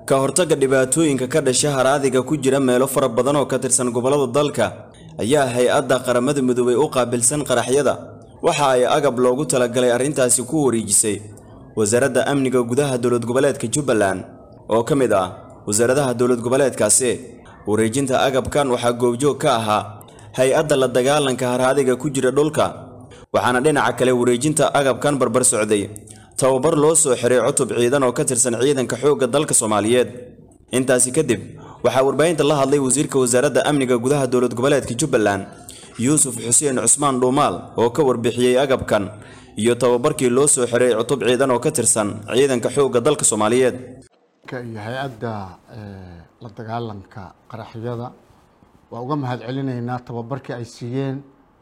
ka hortagga dhibaatooyinka ka dhasha haraadiga ku jira meelo fara badan oo ka tirsan gobollada dalka ayaa hay-adda qaramada midoobay u qaabilsan qaraxyada waxa ay agab loogu talagalay arrintaasi ku wareejisay wasaaradda amniga gudaha dowlad goboleedka jubbaland oo ka mid ah wasaaradaha dowlad goboleedkaasi wareejinta agabkan waxaa goobjoog ka ahaa hay-adda la dagaalanka haraadiga ku jira dhulka waxaana dhinaca kale wareejinta agabkan barbar socday tababar loo soo xiray cutub ciidan oo ka tirsan ciidanka xoogga dalka soomaaliyeed intaasi kadib waxaa warbaahinta la hadlay wasiirka wasaaradda amniga gudaha dowlad goboleedka jubbaland yuusuf xuseen cusmaan dhuumaal oo ka warbixiyey agabkan iyo tababarkii loo soo xiray cutub ciidan oo ka tirsan ciidanka xoogga dalka soomaaliyeed iyo hay-adda la dagaalanka qaraxyada waa uga mahad celinaynaa tababarkii ay siiyeen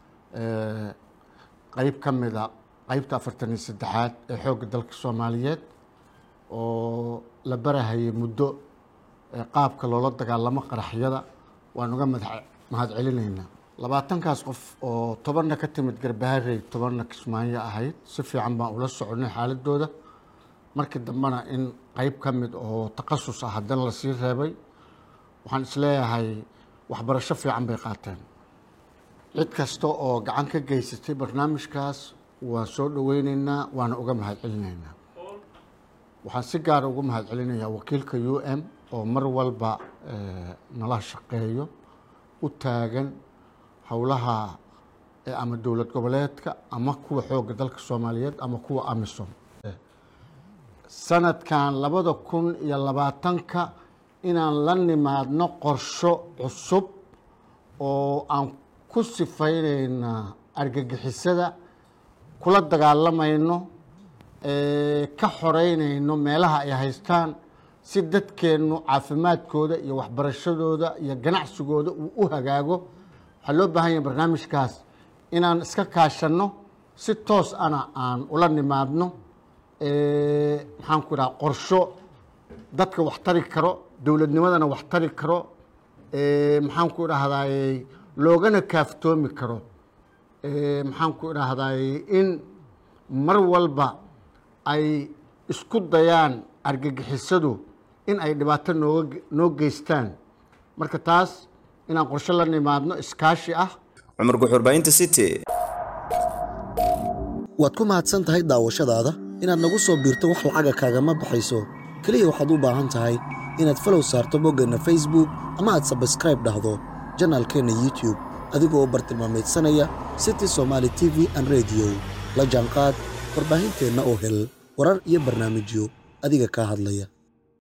qeyb ka mida qeybta afartan iyo saddexaad ee xoogga dalka soomaaliyeed oo la barahayay muddo qaabka loola dagaalamo qaraxyada waan uga mahad celinaynaa labaatankaas qof oo tobanna ka timid garbaharey tobanna kismaayo ahayd si fiican baan ula soconay xaaladooda markii dambena in qeyb ka mid oo takhasus ah haddana lasii reebay waxaan isleeyahay waxbarasho fiican bay qaateen cid kasta oo gacan ka geysatay barnaamijkaas waan soo dhoweyneynaa waana uga mahad celinaynaa waxaan si gaara uga mahad celinayaa wakiilka u m oo mar walba nala shaqeeyo u taagan howlaha ama dowlad goboleedka ama kuwa xoogga dalka soomaaliyeed ama kuwa amisom sanadkan labada kun iyo labaatanka inaan la nimaadno qorsho cusub oo aan ku sifaynayna argagixisada kula dagaalamayno ka xoreynayno meelaha ay haystaan si dadkeennu caafimaadkooda iyo waxbarashadooda iyo ganacsigooda uu u hagaago waxaa loo baahan yahay barnaamijkaas inaan iska kaashanno si toos ana aan ula nimaadno maxaan ku idhaha qorsho dadka wax tari karo dowladnimadana wax tari karo maxaan ku idhaahdaye loogana kaaftoomi karo maxaan ku idhaahdaye in mar walba ay isku dayaan argagixisadu in ay dhibaato nooga noo geystaan marka taas inaan qorsho la nimaadno iskaashi ah cumar guxurbaahinta city waad ku mahadsan tahay daawashadaada inaad nagu soo biirto wax lacaga kaagama baxayso keliya waxaad u baahan tahay inaad falow saarto boggeenna facebook ama aad sabskraib dhahdo janaalkeenna youtube adigoo bartilmaameedsanaya city somaali t v an rediyo la jaanqaad warbaahinteenna oo hel warar iyo barnaamijyo adiga kaa hadlaya